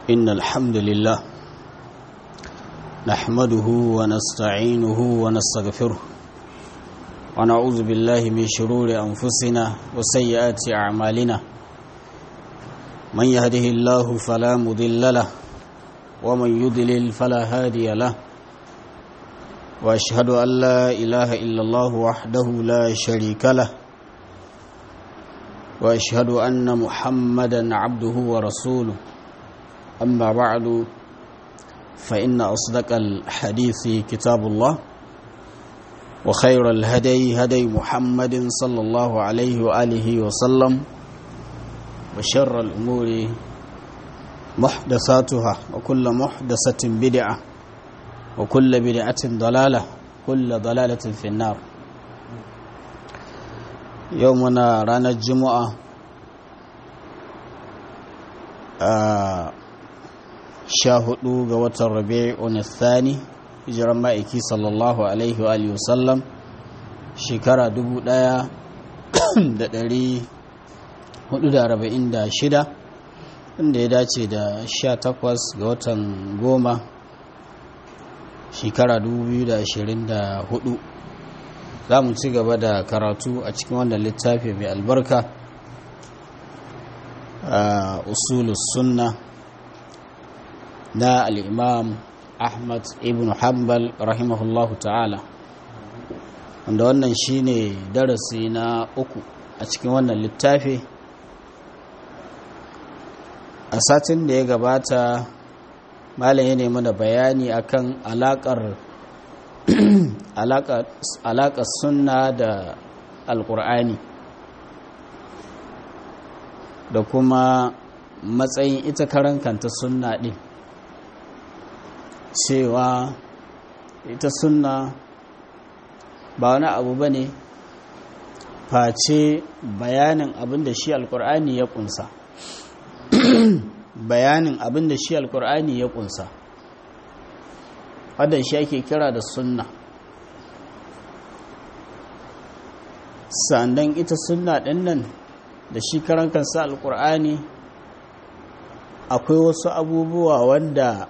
إن الحمد لله نحمده ونستعينه ونستغفره ونعوذ بالله من شرور أنفسنا وسيئات أعمالنا من يهده الله فلا مضل له ومن يضلل فلا هادي له وأشهد أن لا إله إلا الله وحده لا شريك له وأشهد أن محمدا عبده ورسوله أما بعد فإن أصدق الحديث كتاب الله وخير الهدي هدي محمد صلى الله عليه وآله وسلم وشر الأمور محدثاتها وكل محدثة بدعة وكل بدعة ضلالة كل ضلالة في النار يومنا رانا الجمعة آه sha hudu ga watan rabi'un thani hijiran ma'aiki sallallahu alaihi wa alihi wasallam shekara dubu daya da dari hudu da arba'in da shida inda ya dace da sha takwas ga watan goma shekara dubu biyu da ashirin da hudu za mu ci gaba da karatu a cikin wannan littafi mai albarka a usulus sunna na al'imam ahmad ibn hanbal rahimahullahu ta'ala wanda wannan shine darasi na uku a cikin wannan littafi a satin da ya gabata malam ya nemi da bayani akan alakar alakar sunna da alkur'ani da kuma matsayin ita karan kanta sunna ɗin cewa ita sunna ba wani abu ba ne face bayanin abin da shi alkur'ani ya kunsa bayanin abin da shi alkur'ani ya kunsa wadda shi ake kira da sunna sannan ita sunna ɗin nan da shi karan kansa alkur'ani akwai wasu abubuwa wanda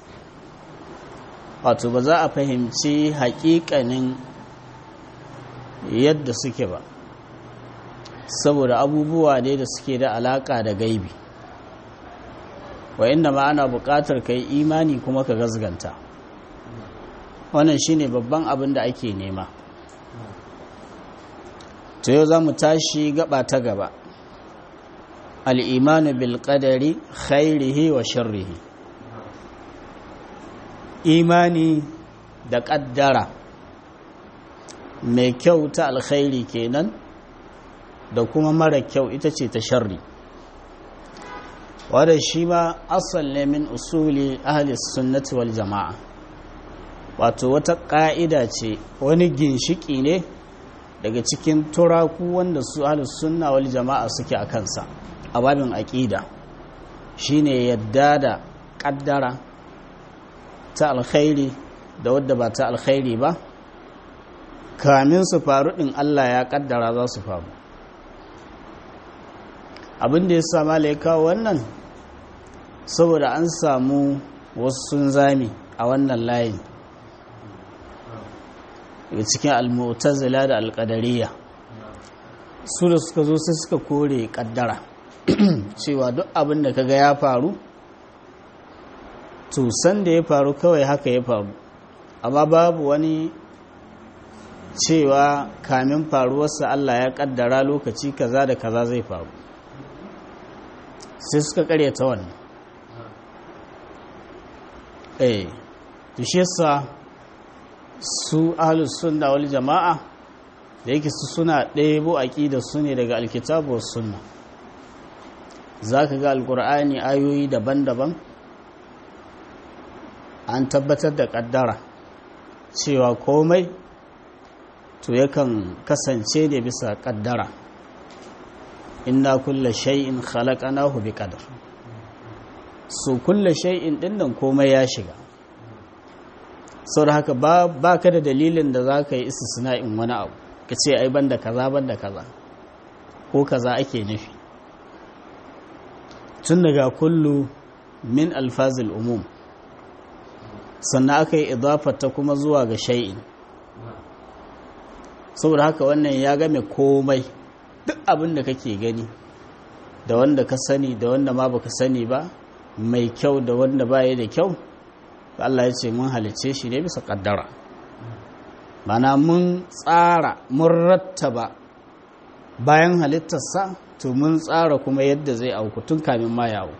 wato ba za a fahimci haƙiƙanin yadda suke ba saboda abubuwa ne da suke da alaƙa da gaibi wa inda ma ana buƙatar ka yi imani kuma ka gazganta wannan shine babban abin da ake nema to yau za mu tashi gaba ta gaba al'imanu bil ƙadari khairihi wa sharrihi imani da ƙaddara mai kyau ta alkhairi kenan da kuma mara kyau ita ce ta sharri wadda shi ma asal ne min usuli ahli sunnati wal jama'a wato wata ƙa'ida ce wani ginshiki ne daga cikin turaku wanda su ahli sunna wal jama'a suke a kansa a babin aƙida shine yadda da ƙaddara ta alkhairi da wadda ba ta alkhairi ba kamin su faru ɗin Allah ya ƙaddara za su faru abin da ya sama ya kawo wannan saboda an samu wasu sun zami a wannan layin daga cikin almutazila da alƙadariya su da suka zo sai suka kore ƙaddara cewa duk abin da kaga ya faru to san da ya faru kawai haka ya faru amma babu wani cewa kamin faruwarsa Allah ya kaddara lokaci kaza da kaza zai faru sai suka karyata wannan eh to shi yasa su ahlus sunna wal jama'a da yake su suna ɗebo aqida su ne daga alkitabu was sunna zaka ga alqur'ani ayoyi daban-daban an tabbatar da kaddara cewa komai to yakan kasance ne bisa kaddara inna kulla shay'in khalaqnahu bi qadar so kulla shay'in dinnan komai ya shiga saboda haka ba baka da dalilin da zaka yi istisna'in wani abu ka ce ai banda kaza banda kaza ko kaza ake nufi tun daga kullu min alfazil umum sannan aka yi ta kuma zuwa ga shay'in saboda haka wannan ya game komai duk abin da kake gani da wanda ka sani da wanda ma baka sani ba mai kyau da wanda baya da kyau Allah ya ce mun halice shi ne bisa kaddara mana mun tsara mun rattaba bayan halittarsa to mun tsara kuma yadda zai auku tun kamin ma yawo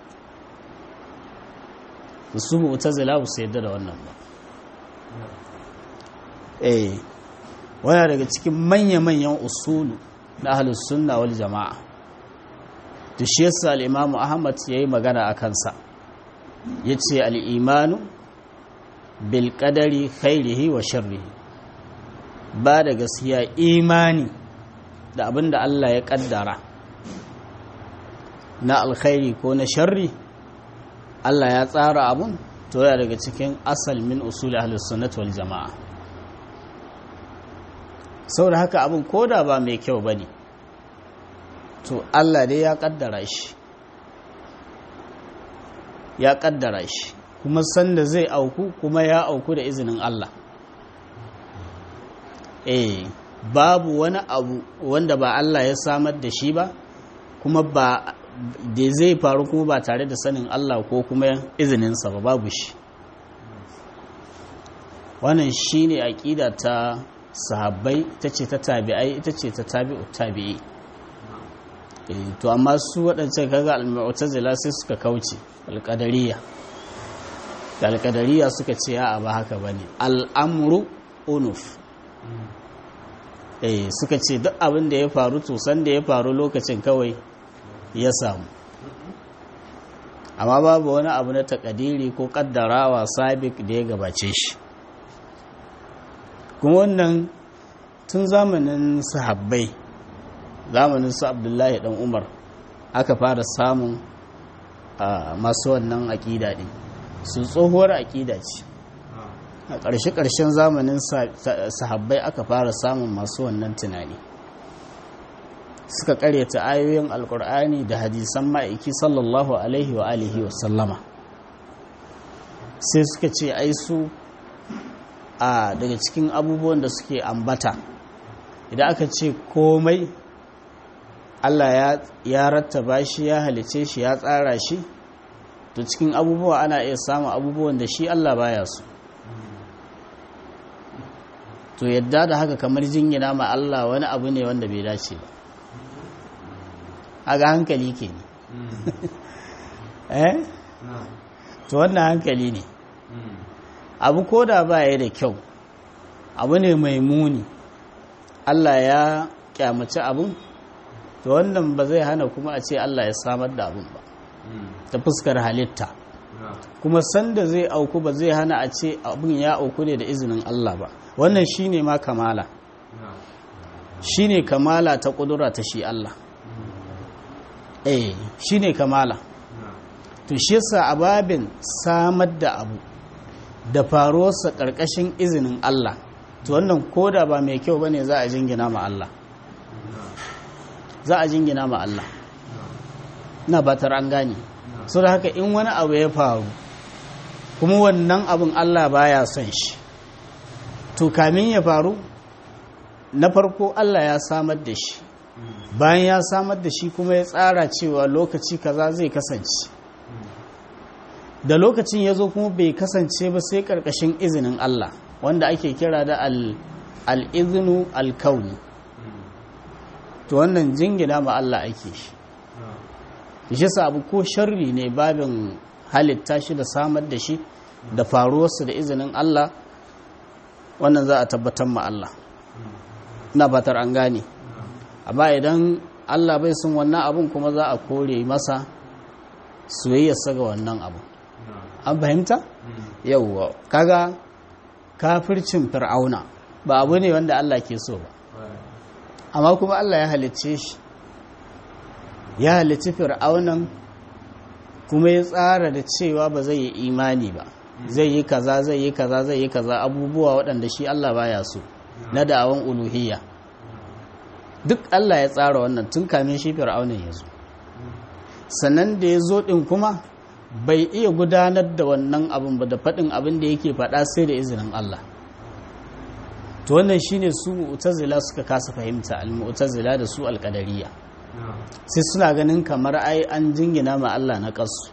su mu'tazila ba su yadda da wannan ba eh wani daga cikin manya-manyan usulu na ahlus sunna wal jama'a da shi yasa al-imam ahmad yayi magana a kansa yace al-imanu bil qadari khairihi wa sharrihi ba da gaskiya imani da abinda Allah ya kaddara na alkhairi ko na sharri Allah ya tsara abun to ya daga cikin asal min usul ahlus sunnah wal jama'a saboda haka abin koda ba mai kyau ba ne to allah dai ya kaddara shi ya kaddara shi kuma sanda zai auku kuma ya auku da izinin allah eh babu wani abu wanda ba allah ya samar da shi ba kuma ba da zai faru kuma ba tare da sanin allah ko kuma izininsa ba babu shi wannan shine aƙida ta sahabbai ita ce ta tabi'ai ita ce ta tabi'u tabi'i to amma su waɗancan kaga al-mu'tazila sai suka kauce al-qadariyya da al-qadariyya suka ce a ba haka bane al-amru unuf eh suka ce duk abin da ya faru to san da ya faru lokacin kawai ya samu amma babu wani abu na takadiri ko kaddarawa sabik da ya gabace shi kuma wannan tun zamanin sahabbai zamanin su abdullahi dan umar aka fara samun masu wannan aƙida ɗin su tsohuwar aƙida ce a ƙarshe-ƙarshen zamanin sahabbai aka fara samun masu wannan tunani suka ƙaryata ayoyin alkur'ani da hadisan ma'aiki sallallahu alaihi wa alihi wa sallama sai suka ce ai su a daga cikin abubuwan da suke ambata idan aka ce komai Allah ya rattaba shi ya halice shi ya tsara shi to cikin abubuwa ana iya samun abubuwan da shi Allah baya su to yadda da haka kamar jingina ma Allah wani abu ne wanda bai dace ba aga hankali ke ne eh to wannan hankali ne abu ko da ba ya da kyau abu ne mai muni Allah ya kyamaci abun to wannan ba zai hana kuma a ce Allah ya samar da abun ba ta fuskar halitta kuma sanda zai auku ba zai hana a ce abun ya auku ne da izinin Allah ba wannan shine ma kamala shine kamala ta kudura ta shi Allah eh shine kamala to shi yasa ababin samar da abu da faruwarsa ƙarƙashin izinin Allah to wannan koda ba mai kyau bane za a jingina ma Allah za a jingina ma Allah na batar an gane so da haka in wani abu ya faru kuma wannan abin Allah baya son shi to kamin ya faru na farko Allah ya samar da shi bayan ya samar da shi kuma ya tsara cewa lokaci kaza zai kasance da lokacin ya zo kuma bai kasance ba sai ƙarƙashin izinin Allah wanda ake kira da al'izinu alkauni to wannan jingina ma Allah ake shi shi abu ko sharri ne babin halitta shi da samar da shi da faruwarsa da izinin Allah wannan za a tabbatar ma Allah na batar an gane amma idan Allah bai sun wannan abun kuma za a kore masa soyayyarsa ga wannan abu an fahimta yauwa kaga kafircin fir'auna ba abu ne wanda Allah ke so ba amma kuma Allah ya halicce shi ya halicci fir'aunan kuma ya tsara da cewa ba zai yi imani ba zai yi kaza zai yi kaza zai yi kaza abubuwa waɗanda shi Allah baya so na da'awan uluhiyya duk Allah ya tsara wannan tun kamin shi fir'aunan ya zo sannan da ya zo ɗin kuma bai iya gudanar da wannan abin ba da faɗin abin da yake faɗa sai da izinin Allah to wannan shine su mu'tazila suka kasa fahimta al-mu'tazila da su al-qadariyya sai suna ganin kamar ai an jingina ma Allah na kasu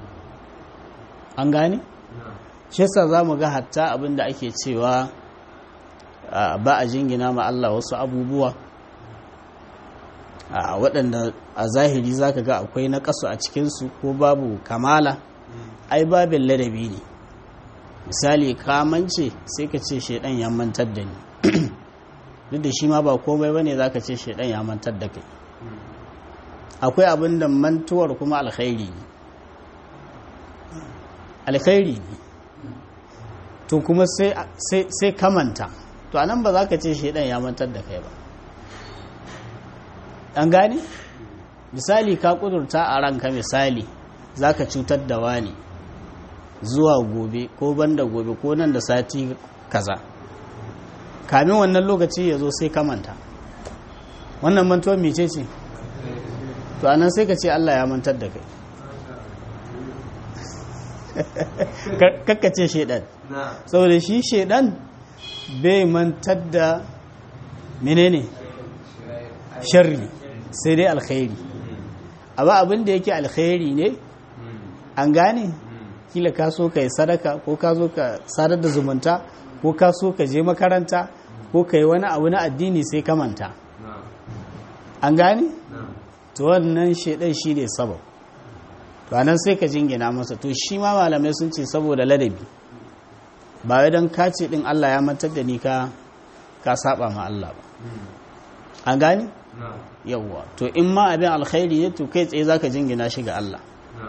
an gane shi yasa zamu ga hatta abin da ake cewa ba a jingina ma Allah wasu abubuwa a waɗanda a zahiri zaka ga akwai na kasu a cikinsu ko babu kamala ai babin ladabi ne misali kamance sai ka ce shaidan ya mantar da ni duk da shi ma ba komai bane zaka ce shaidan ya mantar da kai akwai abin da mantuwar kuma alkhairi ne alkhairi ne to kuma sai kamanta to anan ba za ka ce shaidan ya mantar da kai ba an gane misali ka kudurta a ranka misali za ka cutar da wani zuwa gobe ko banda gobe ko nan da sati kaza kamin wannan lokaci ya zo sai kamanta wannan mantuwar mece ce to anan sai ka ce Allah ya mantar da kai kakkace shaidan saboda shi shaidan bai mantar da menene sharri sai dai alkhairi amma abin da yake alkhairi ne an gane kila ka so ka yi sadaka ko ka zo ka sadar da zumunta ko ka so ka je makaranta ko ka yi wani abu na addini sai ka manta an gane to wannan shaidan shi ne sabab to anan sai ka jingina masa to shi ma malamai sun ce saboda ladabi ba wai don ka ce din Allah ya mantar da ni ka ka saba ma Allah ba an gane yawwa to in ma abin alkhairi ne to kai tsaye zaka jingina shi ga Allah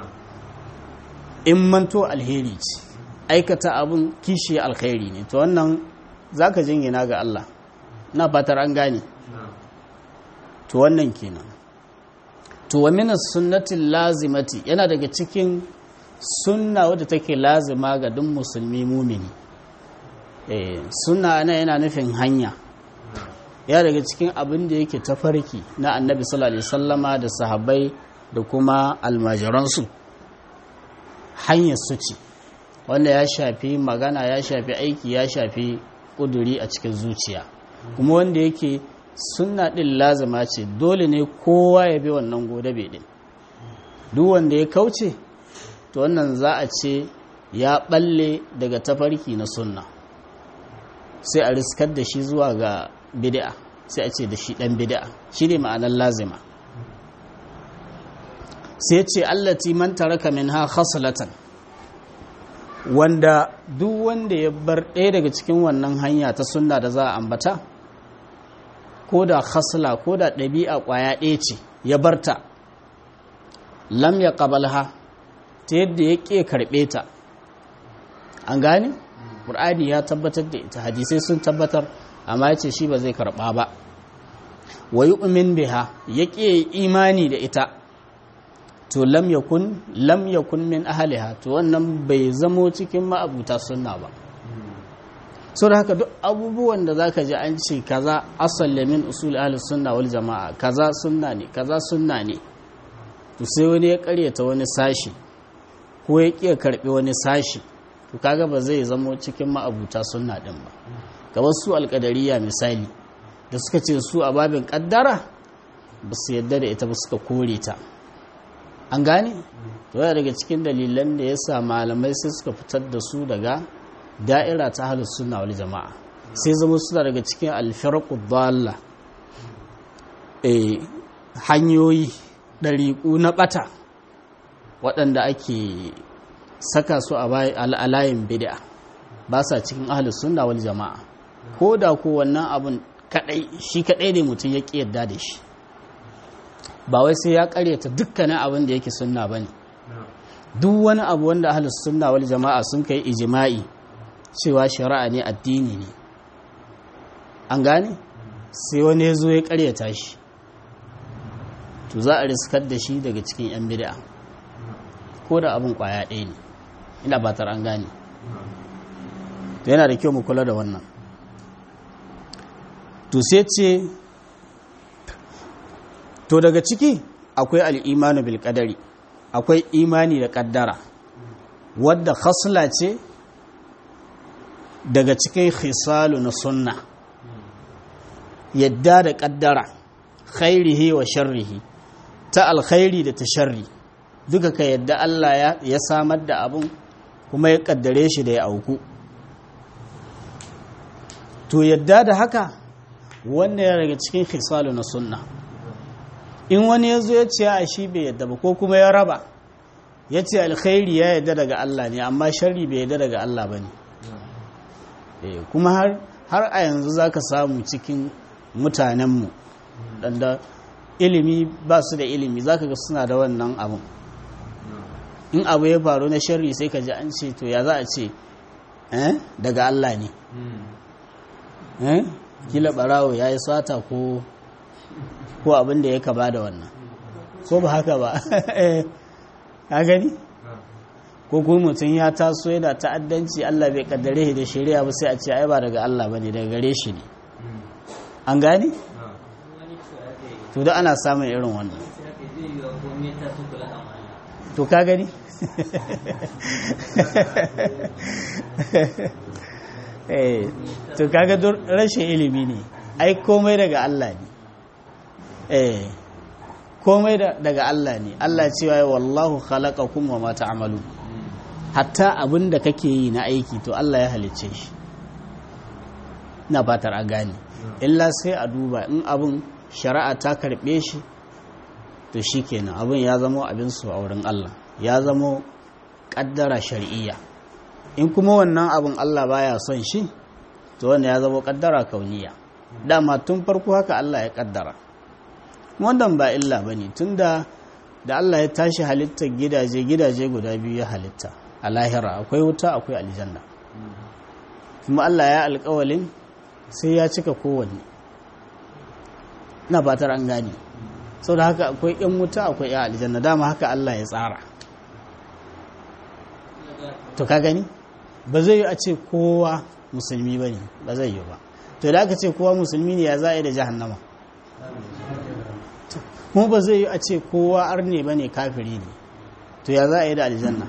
in manto alheri ce aikata abin kishi alkhairi ne to wannan zaka jingina ga Allah na fatar an gane to wannan kenan to wa min sunnati lazimati yana daga cikin sunna wadda take lazima ga duk musulmi mumini eh sunna ana yana nufin hanya ya daga cikin abin da yake tafarki na annabi sallallahu alaihi wasallama da sahabbai da kuma almajiransu hanyar su ce wanda ya shafi magana ya shafi aiki ya shafi kuduri a cikin zuciya kuma wanda yake sunna din lazima ce dole ne kowa ya bi wannan godabe din duk wanda ya kauce to wannan za a ce ya balle daga tafarki na sunna sai a riskar da shi zuwa ga bid'a sai a ce da shi dan bid'a shi ne ma'anar lazima sai ce allati man taraka minha khaslatan wanda duk wanda ya bar ɗaya daga cikin wannan hanya ta sunna da za a ambata ko da khasla ko da ɗabi'a ƙwaya ɗaya ce ya barta lam ya ƙabalha ta yadda ya ƙe karɓe ta an gane? ƙur'ani ya tabbatar da ita hadisai sun tabbatar amma ya ce shi ba zai karɓa ba wa yi umin biha ya ƙe imani da ita to lam yakun lam yakun min ahliha to wannan bai zamo cikin ma'abuta sunna ba so da haka duk abubuwan da zaka ji an ce kaza asal min usul ahli sunna wal jamaa kaza sunna ne kaza sunna ne to sai wani ya karyata wani sashi ko ya kiya karbi wani sashi to kaga ba zai zamo cikin ma'abuta sunna din ba kamar su alkadariya misali da suka ce su a babin kaddara ba su yadda da ita ba suka kore ta an gane yana daga cikin dalilan da ya sa malamai sai suka fitar da su daga da'ira ta halin suna wani jama'a sai zama suna daga cikin alfarku dalla hanyoyi ɗariƙu na ɓata waɗanda ake saka su a layin bid'a ba sa cikin ahalus sunna wal jama'a ko da ko wannan abun kadai shi kadai ne mutum ya ƙi yadda da shi ba wai sai ya karyata dukkanin abin da yake sunna bane duk wani abu wanda ahlus sunna wal jama'a sun kai ijma'i cewa shari'a ne addini ne an gane sai wani ya zo ya karyata shi to za a riskar da shi daga cikin yan bid'a ko da abin kwaya ɗaya ne ina batar an gane to yana da kyau mu kula da wannan to sai ce to daga ciki akwai al'imanu bil qadari akwai imani da kaddara wadda khasla ce daga cikin khisalu na sunna yadda da kaddara khairihi wa sharrihi ta alkhairi da ta sharri duka ka yadda Allah ya samar da abun kuma ya kaddare shi da ya auku to yadda da haka wanda ya daga cikin khisalu na sunna in wani ya zo ya ce a shi bai yadda ba ko kuma ya raba ya ce alkhairi ya yadda daga Allah ne amma sharri bai yadda daga Allah ba ne kuma har a yanzu za ka samu cikin mutanenmu ɗanda ilimi ba su da ilimi za ka ga suna da wannan abin in abu ya faru na sharri sai ka ji an ce to ya za a ce daga Allah ne kila barawo ya yi sata ko ko abin da ya kaba da wannan ko ba haka ba ka gani ko kuma mutum ya taso yana ta'addanci Allah bai kaddare shi da shari'a ba sai a ce ai ba daga Allah bane daga gare shi ne an gane to da ana samun irin wannan to ka gani to kaga rashin ilimi ne ai komai daga Allah ne eh komai daga Allah ne Allah cewa ya wallahu khalaqakum wa ma ta'malu hatta abin da kake yi na aiki to Allah ya halicce shi ina fatar a gane illa sai a duba in abin shari'a ta karbe shi to shikenan abin ya zama abin su a wurin Allah ya zama kaddara shar'iyya in kuma wannan abin Allah baya son shi to wanda ya zama kaddara kauniya dama tun farko haka Allah ya kaddara wannan ba illa bane tunda da Allah ya tashi halittar gidaje gidaje guda biyu ya halitta a lahira akwai wuta akwai aljanna kuma Allah ya alƙawalin sai ya cika kowanne na fatar an gane sau da haka akwai 'yan wuta akwai 'yan aljanna dama haka Allah ya tsara to ka gani ba zai yi a ce kowa musulmi ba ne ba zai yi ba to da aka ce kowa musulmi ne ya za a yi da jahannama kuma ba zai yi a ce kowa arne ba ne kafiri ne to ya za a yi da aljanna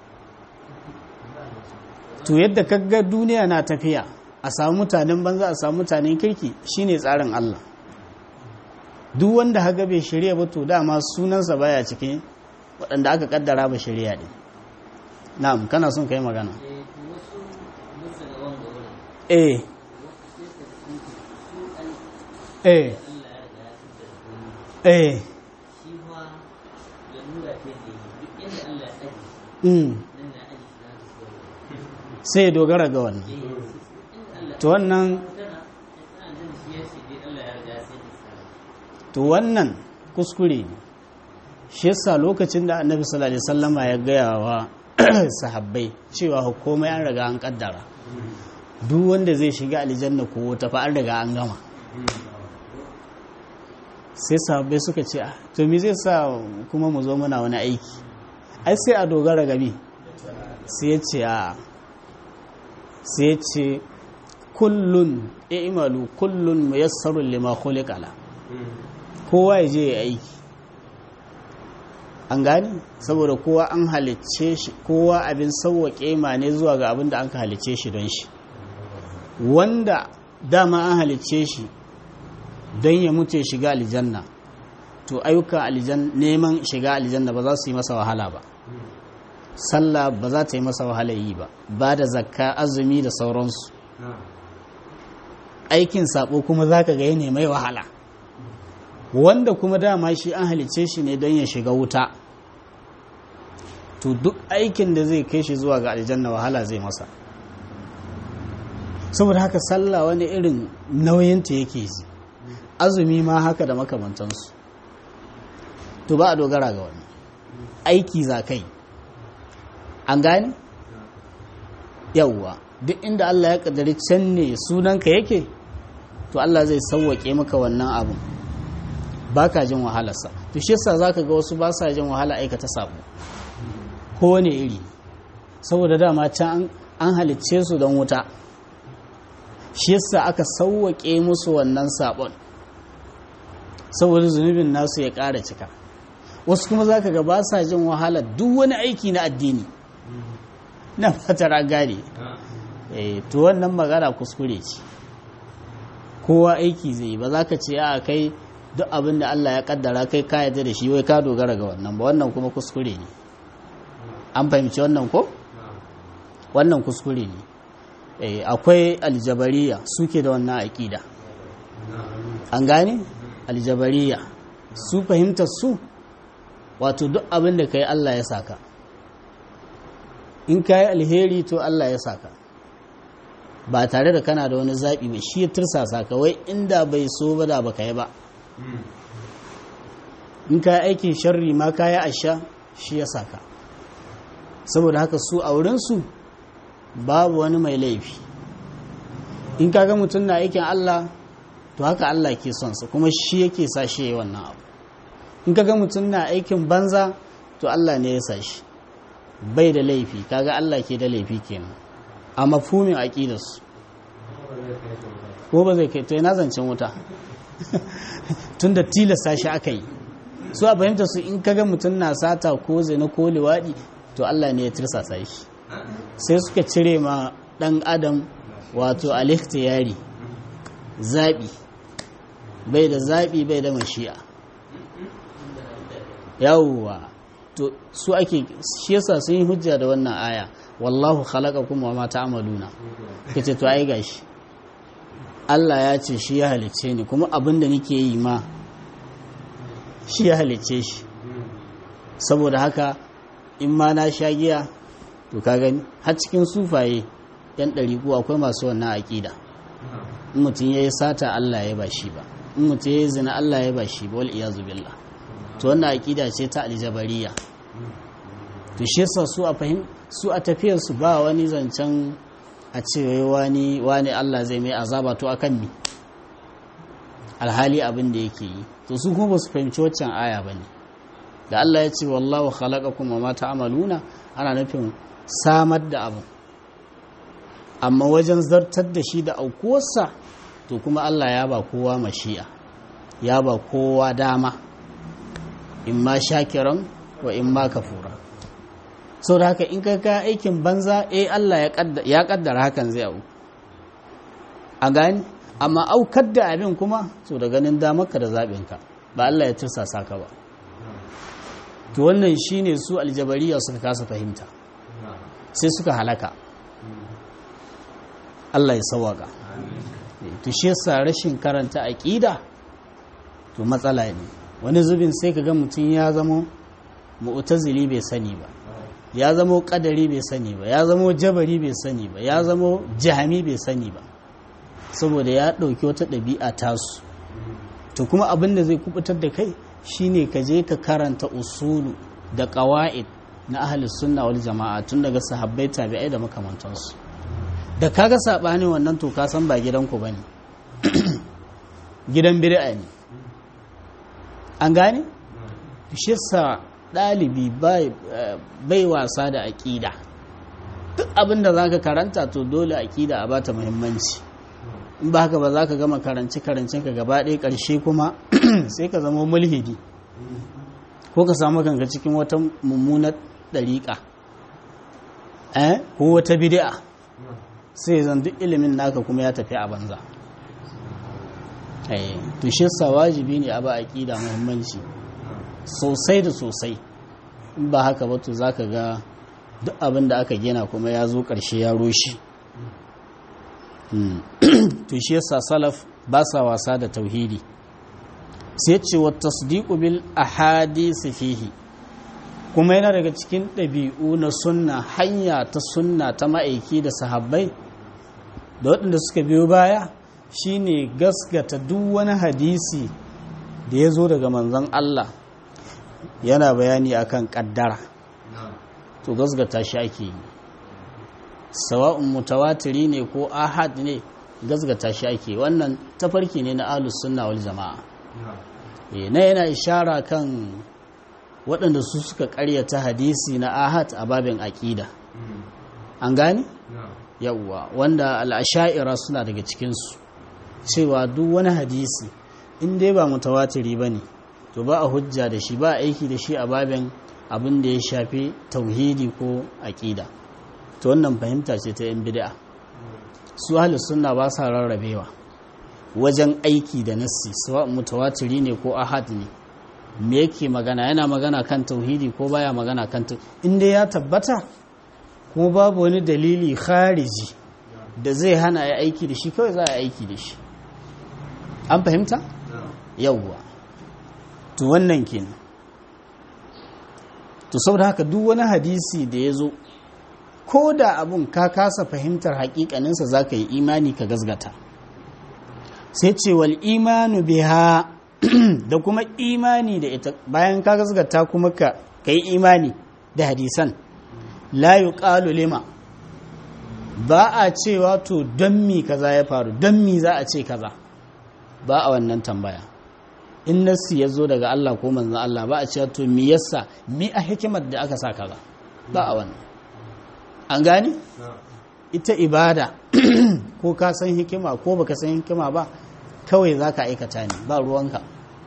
to yadda kaga duniya na tafiya a samu mutanen banza a samu mutanen kirki shine tsarin Allah duk wanda haga bai shirya ba to dama sunansa baya cikin waɗanda aka kaddara ba shirya ne na'am kana son kai magana eh eh eh sai dogara ga wannan to wannan to wannan kuskure ne shi yasa lokacin da annabi sallallahu alaihi wasallama ya gaya wa sahabbai cewa komai an riga an kaddara duk wanda zai shiga aljanna ko wata fa an riga an gama sai sahabbai suka ce to me zai sa kuma mu zo muna wani aiki ai sai a dogara ga me sai ya ce a sai ya ce kullun i'malu kullun muyassarun lima khuliqa la kowa ya je ya aiki an gani saboda kowa an halicce shi kowa abin sauwaƙe ma ne zuwa ga abin da an ka halicce shi don shi wanda dama an halicce shi don ya mutu ya shiga aljanna to ayyukan aljanna neman shiga aljanna ba za su yi masa wahala ba sallah ba za ta yi masa wahala yi ba ba da zakka azumi da sauransu aikin sabo kuma za ka ga ya mai wahala wanda kuma dama shi an halice shi ne don ya shiga wuta to duk aikin da zai kai shi zuwa ga aljanna wahala zai masa saboda haka sallah wani irin nauyinta yake ji azumi ma haka da makamantansu to ba a dogara ga wani aiki za kai an gane yauwa duk inda Allah ya kaddari can ne sunanka yake to Allah zai sauwaƙe maka wannan abun ba ka jin wahalarsa to shi yasa zaka ga wasu ba sa jin wahala aikata sabo ko wani iri saboda dama can an halicce su don wuta shi yasa aka sauwaƙe musu wannan sabon saboda zunubin nasu ya ƙara cika wasu kuma zaka ga ba sa jin wahala duk wani aiki na addini na fatar gane to wannan magana kuskure ce kowa aiki zai yi ba za ka ce a kai duk abin da Allah ya kaddara kai ka yarda da shi wai ka dogara ga wannan ba wannan kuma kuskure ne an fahimci wannan ko wannan kuskure ne akwai aljabariya suke da wannan aƙida an gane aljabariya su fahimtar su wato duk abin da ka yi Allah ya saka in ka yi alheri to Allah ya saka ba tare da kana da wani zaɓi ba shi ya tursasa ka wai inda bai so ba da baka yi ba in ka yi aikin sharri ma ka yi asha shi ya saka saboda haka su a wurinsu babu wani mai laifi in ka ga mutum na aikin Allah to haka Allah ke son sa kuma shi yake sa shi yi wannan abu in ka ga mutum na aikin banza to Allah ne ya sa shi bai da laifi kaga Allah ke da laifi kenan a mafhumin aqidarsu ko ba zai kai to yana zancen wuta tunda tilasta shi aka yi su a fahimta su in kaga mutum na sata ko zina ko liwaɗi to Allah ne ya tirsasa shi sai suka cire ma ɗan adam wato alikhtiyari zaɓi bai da zaɓi bai da mashi'a yawwa to su ake shi yasa sun yi hujja da wannan aya wallahu khalaqakum wa ma ta'maluna kace to ai gashi Allah ya ce shi ya halice ni kuma abin da nake yi ma shi ya halice shi saboda haka in ma na sha giya to ka gani har cikin sufaye yan ɗariku akwai masu wannan aƙida in mutum ya yi sata Allah ya ba shi ba in mutum ya yi zina Allah ya ba shi ba wal iyazu billah to wannan aƙida ce ta aljabariya to shi yasa su a fahim su a tafiyar su ba wani zancen a ce wani wani Allah zai mai azaba to akan mi alhali abin da yake yi to su kuma ba su fahimci waccan aya ba ne da Allah ya ce wallahu khalaqakum wa ma ta'maluna ana nufin samar da abu amma wajen zartar da shi da aukuwarsa to kuma Allah ya ba kowa mashi'a ya ba kowa dama in ma shakiran wa in ma kafura sau da haka in ka ka aikin banza eh Allah ya kaddara hakan zai auku a gani amma aukar da abin kuma so da ganin damarka da zaɓinka ba Allah ya tursasa ka ba to wannan shine su aljabariya suka kasa fahimta sai suka halaka Allah ya sawaka to shi yasa rashin karanta aqida to matsala ne wani zubin sai ka ga mutum ya zama mu'tazili bai sani ba ya zama kadari bai sani ba ya zama jabari bai sani ba ya zama jahami bai sani ba saboda ya ɗauki wata ɗabi'a tasu to kuma abin da zai kubutar da kai shine ka je ka karanta usulu da ƙawa'id na ahli sunna wal jama'a tun daga sahabbai tabi'ai da makamantansu da kaga saɓanin wannan to ka san ba gidanku bane gidan bid'a ne an gane shi sa ɗalibi bai wasa da aƙida duk abin da za ka karanta to dole aƙida a bata muhimmanci in ba haka ba za ka gama karanci karancin ka gaba ɗaya ƙarshe kuma sai ka zama mulhidi ko ka samu kanka cikin wata mummunar ɗariƙa ko wata bidi'a sai zan duk ilimin naka kuma ya tafi a banza to shi sa wajibi ne a ba aƙida muhimmanci sosai da sosai in ba haka ba to za ka ga duk abin da aka gina kuma ya zo ƙarshe ya roshi to shi yasa salaf ba sa wasa da tauhidi sai ce wa tasdiqu bil ahadisi fihi kuma yana daga cikin ɗabi'u na sunna hanya ta sunna ta ma'aiki da sahabbai da waɗanda suka biyo baya shine gaskata duk wani hadisi da ya zo daga manzon Allah yana bayani akan ƙaddara to gasgata shi ake yi sawa'un mutawatiri ne ko ahad ne gasgata shi ake wannan tafarki ne na ahlus sunna wal jama'a na yana ishara kan waɗanda su suka ƙaryata hadisi na ahad a babin aƙida an gane yawwa wanda al'asha'ira suna daga cikinsu cewa duk wani hadisi in dai ba mutawatiri ba ne to ba a hujja da shi ba a aiki da shi a babin abin da ya shafi tauhidi ko aƙida to wannan fahimta ce ta yan bid'a su ahlus sunna ba sa rarrabewa wajen aiki da nassi sawa mutawatiri ne ko ahad ne me yake magana yana magana kan tauhidi ko baya magana kan inda ya tabbata kuma babu wani dalili khariji da zai hana ya aiki da shi kawai za a aiki da shi an fahimta yawwa to wannan kenan to saboda haka duk wani hadisi da ya zo ko da abun ka kasa fahimtar hakikaninsa za ka yi imani ka gazgata sai ce wal imanu biha da kuma imani da ita bayan ka gazgata kuma ka yi imani da hadisan la yuqalu lima ba a cewa to don mi kaza ya faru don mi za a ce kaza ba a wannan tambaya in nassi ya zo daga Allah ko manzan Allah ba a cewa to mi yasa mi a hikimar da aka sa kaza ba a wannan an gani ita ibada ko ka san hikima ko baka san hikima ba kawai za ka aikata ne ba ruwanka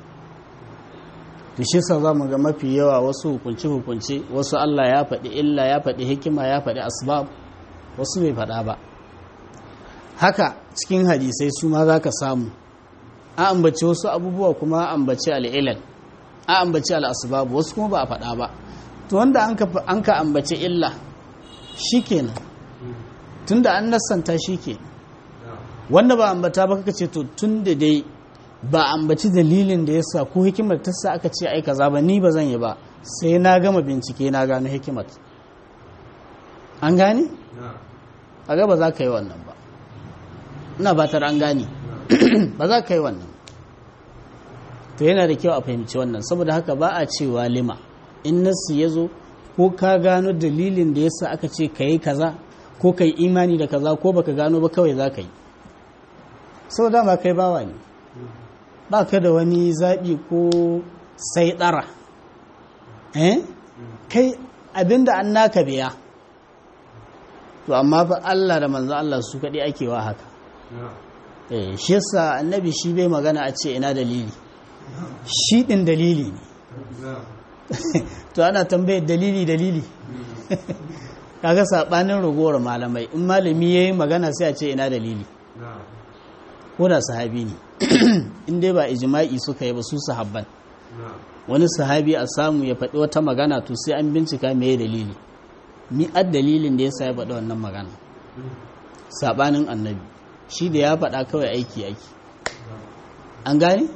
to shi sa za mu ga mafi yawa wasu hukunce-hukunce wasu Allah ya faɗi illa ya faɗi hikima ya faɗi asbab wasu bai faɗa ba haka cikin hadisai su ma za ka samu a ambaci wasu abubuwa kuma a ambaci al'ilal a ambaci al'asbabu wasu kuma ba a faɗa ba to wanda an ka ambaci illa shi kenan tun da an nassanta shi ke wanda ba ambata ba kaka ce to tun da dai ba ambaci dalilin da yasa ko hikimar ta sa aka ce ai kaza ba ni ba zan yi ba sai na gama bincike na gano hikimar an gane a ga ba za ka yi wannan ba ina batar an gane ba za ka yi wannan to yana da kyau a fahimci wannan saboda haka ba a cewa lima in nasu ya zo ko ka gano dalilin da yasa aka ce ka yi kaza ko ka yi imani da kaza ko baka gano ba kawai za ka yi sau dama kai bawa ne ba ka da wani zaɓi ko sai ɗara eh kai abinda an naka biya to amma fa Allah da manzo Allah su kaɗai ake wa haka eh shi yasa annabi shi bai magana a ce ina dalili shi ɗin dalili ne to ana tambayar dalili dalili kaga saɓanin ragowar malamai in malami ya yi magana sai a ce ina dalili ko da sahabi ne in dai ba ijma'i suka yi ba su sahabban wani sahabi a samu ya faɗi wata magana to sai an bincika me dalili mi ad dalilin da yasa ya faɗi wannan magana sabanin annabi shi da ya faɗa kawai aiki aiki an gane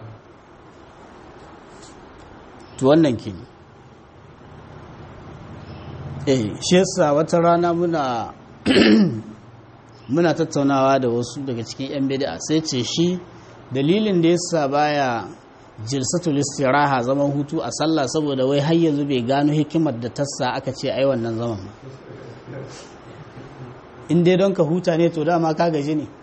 to wannan ke eh shi yasa wata rana muna muna tattaunawa da wasu daga cikin 'yan bid'a sai ce shi dalilin da yasa baya jilsatul istiraha zaman hutu a sallah saboda wai har yanzu bai gano hikimar da tassa aka ce ai wannan zaman ba in dai don ka huta ne to dama ka gaji ne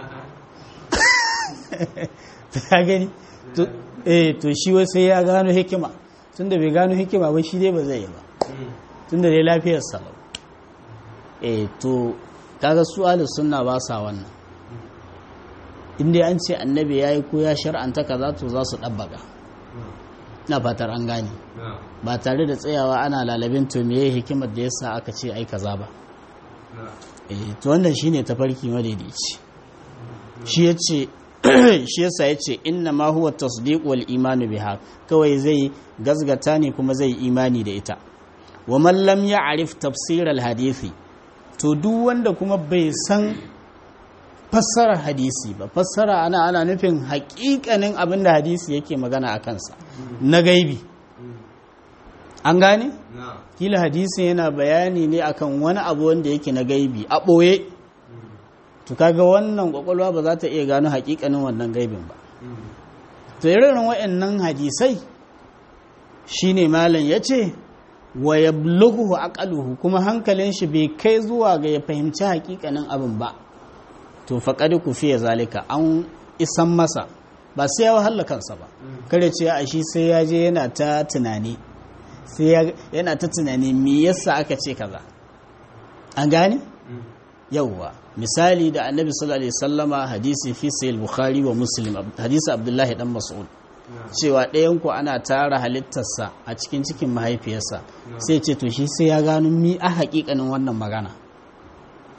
ta gani eh to shi wai sai ya gano hikima tunda bai gano hikima ba shi dai ba zai yi ba tunda dai lafiyar salau eh to kaga su ahlus sunna ba sa wannan inda an ce annabi yayi ko ya shar'anta kaza to za su dabbaka na fatar an gane ba tare da tsayawa ana lalabin to meye hikimar da yasa aka ce ai kaza ba eh to wannan shine tafarki madaidaici shi yace shi yasa yace inna ma huwa tasdiq wal iman biha kawai zai gazgata ne kuma zai imani da ita wa man lam ya'rif tafsir al hadisi to duk wanda kuma bai san fassarar hadisi ba fassara ana ana nufin hakikanin abin da hadisi yake magana a kansa na gaibi an gane? kila hadisi yana bayani ne akan wani abu wanda yake na gaibi a ɓoye to kaga wannan kwakwalwa ba za ta iya gano hakikanin wannan gaibin ba to irin waɗannan hadisai shine malam ya ce wa ya bulughu aqaluhu kuma hankalin shi bai kai zuwa ga ya fahimci hakikanin abin ba to faqad kufiya zalika an isan masa ba sai ya wahala kansa ba kare ce a shi sai ya je yana ta tunani sai yana ta tunani me yasa aka ce kaza an gane yawwa misali da annabi sallallahu alaihi wasallama hadisi fi sahih bukhari wa muslim hadisi abdullahi dan mas'ud cewa ɗayan ku ana tara halittarsa a cikin cikin mahaifiyarsa sai ce to shi sai ya gano mi a haƙiƙanin wannan magana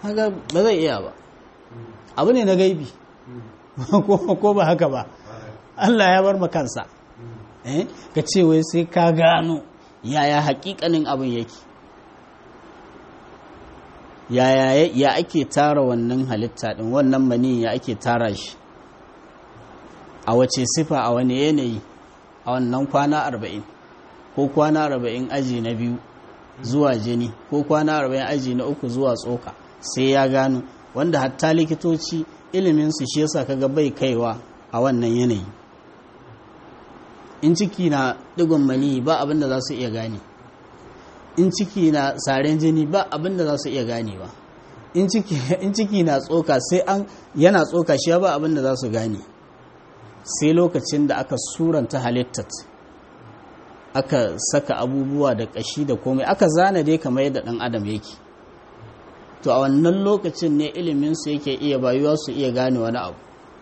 haka ba zai iya ba abu ne na gaibi ko ba haka ba Allah ya bar kansa ka ce wai sai ka gano yaya hakikanin abin yake yaya ya ake tara wannan halitta din wannan mani ya ake tara shi a wace sifa a wani yanayi a wannan kwana arba'in ko kwana arba'in aji na biyu zuwa jini ko kwana arba'in aji na uku zuwa tsoka sai ya gano wanda hatta likitoci iliminsu shi yasa kaga bai kaiwa a wannan yanayi in ciki na digon mani ba abin da za su iya gane in ciki na saren jini ba abin da za su iya gane ba in ciki na tsoka sai an yana tsoka shi ba abin da za su gane sai lokacin da aka suranta halittat aka saka abubuwa da kashi da komai aka zana dai kamar yadda ɗan adam yake to a wannan lokacin ne iliminsu yake iya bayuwa su iya gane wani abu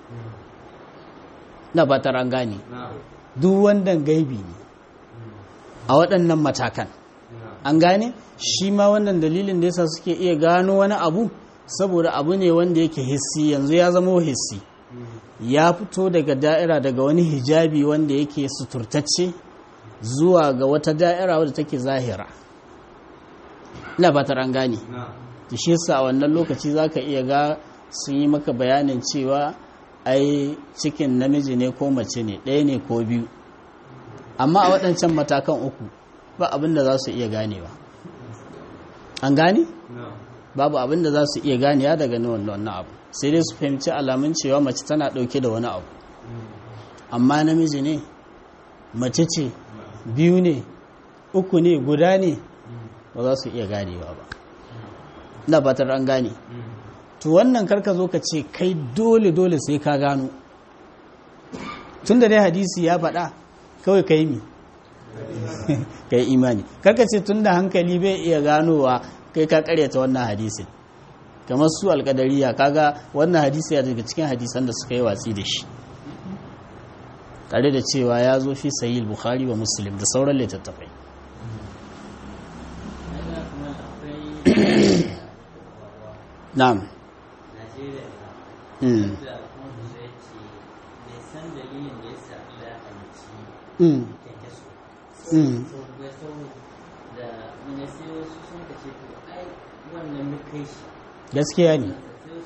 na batar an gane duk wannan gaibi ne a waɗannan matakan an gane shi ma wannan dalilin da yasa suke iya gano wani abu saboda abu ne wanda yake hissi yanzu ya zama hissi ya fito daga da'ira daga wani hijabi wanda yake suturtacce zuwa ga wata da'ira wadda take zahira ina fatar an gane da shi yasa a wannan lokaci zaka iya ga sun yi maka bayanin cewa ai cikin namiji ne ko mace ne ɗaya ne ko biyu amma a waɗancan matakan uku ba abin da za su iya ganewa an gane? babu abin da za su iya ganewa daga wannan abu sai dai su fahimci alamun cewa mace tana ɗauke da wani abu amma namiji ne mace ce biyu ne uku ne guda ne ba za su iya ganewa ba na batar an gane to wannan karka zo ka ce kai dole dole sai ka gano tun da dai hadisi ya faɗa kawai ka yi mi ka yi imani karka ce tun da hankali bai iya ganowa kai ka karyata wannan hadisin kamar su alkadariya kaga wannan hadisi ya daga cikin hadisan da suka yi watsi da shi tare da cewa ya zo fi sayi bukhari wa muslim da sauran littattafai na'am gaskiya ne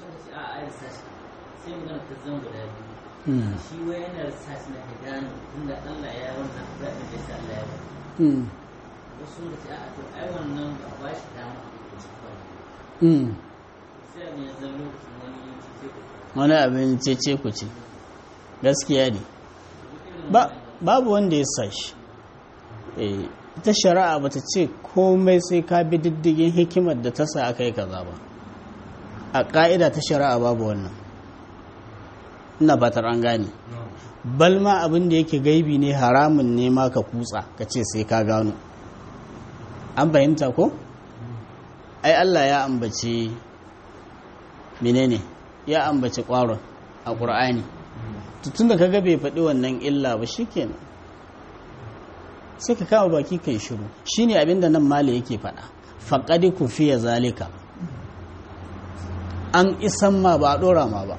shi wai yana research na ka gano tunda Allah ya wannan zaɓin da sa Allah ya wannan wasu da ce a to ai wannan ba ba shi dama sai abin ya zama lokacin wani cece ku wani abin cece ku ce gaskiya ne babu wanda ya sa shi ita shari'a bata ce komai sai ka bi diddigin hikimar da ta sa aka yi kaza ba a ƙa'ida ta shari'a babu wannan ina fatar an gane balma abin da yake gaibi ne haramun ne ma ka kutsa ka ce sai ka gano an fahimta ko ai Allah ya ambace menene ya ambace ƙwaron a ƙur'ani tun da kaga bai faɗi wannan illa ba shikenan sai ka kama baki kai shiru shine abin da nan mali yake faɗa faƙadi ku fiye zalika an isan ma ba a ɗora ma ba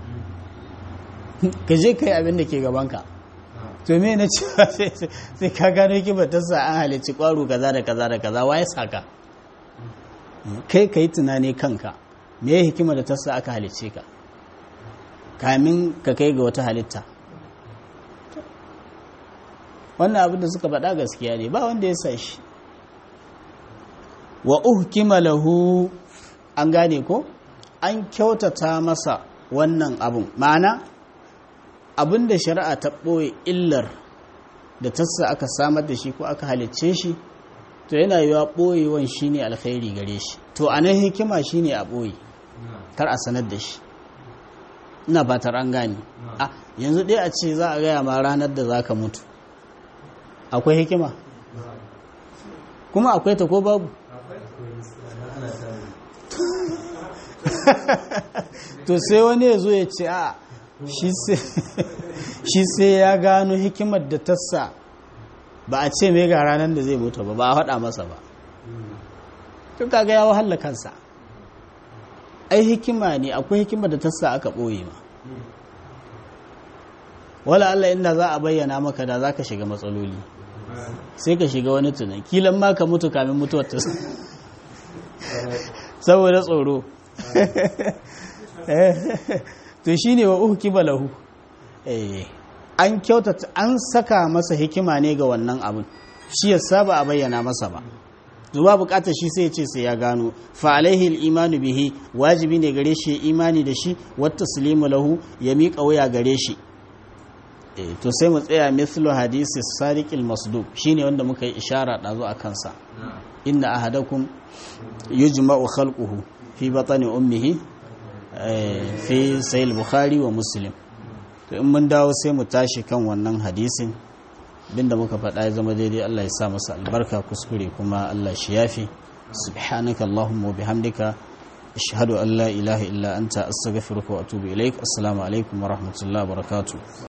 ka je ka yi abin da ke gabanka to me na cewa sai ka gano hikimar ta sa an halicci ƙwaro kaza da kaza da kaza waye saka kai ka yi tunani kanka me ya hikimar da ta sa aka halicce ka kamin ka kai ga wata halitta wannan abin da suka faɗa gaskiya ne ba wanda ya sa shi wa uhkima lahu an gane ko an kyautata masa wannan abun ma'ana abin da shari'a ta ɓoye illar da tassa aka samar da shi ko aka halicce shi to yana yiwa ɓoyewan shi ne alkhairi gare shi to a nan hikima shi ne a ɓoye kar a sanar da shi ina batar an gane a yanzu ɗaya a ce za a gaya ma ranar da za ka mutu akwai hikima kuma akwai ta ko babu to sai wani ya zo ya ce a shi sai ya gano hikimar da tassa ba a ce mai ga ranar da zai mutu ba ba a haɗa masa ba tun kaga ya wahala kansa ai hikima ne akwai hikima da ta sa aka ɓoye ma wala Allah inda za a bayyana maka da za ka shiga matsaloli sai ka shiga wani tunan kilan ma ka mutu kamin mutuwar ta saboda tsoro to shi ne wa uku kiba lahu an kyautata an saka masa hikima ne ga wannan abin shi ya saba a bayyana masa ba zuwa bukatar shi sai ce sai ya gano fa alaihi imanu bihi wajibi ne gare shi imani da shi wata sulimu lahu ya miƙa wuya gare shi to sai mu tsaya mithlu hadisi sadiqil masduq shine wanda muka yi ishara ɗazu a kansa inna ahadakum yujma'u khalquhu fi batni ummihi fi sahih bukhari wa muslim to in mun dawo sai mu tashi kan wannan hadisin binda muka faɗa ya zama daidai Allah ya sa masa albarka kuskure kuma Allah shi yafi subhanaka allahumma wa bihamdika ashhadu an la ilaha illa anta astaghfiruka wa atubu ilaik assalamu alaikum wa rahmatullahi wa barakatuh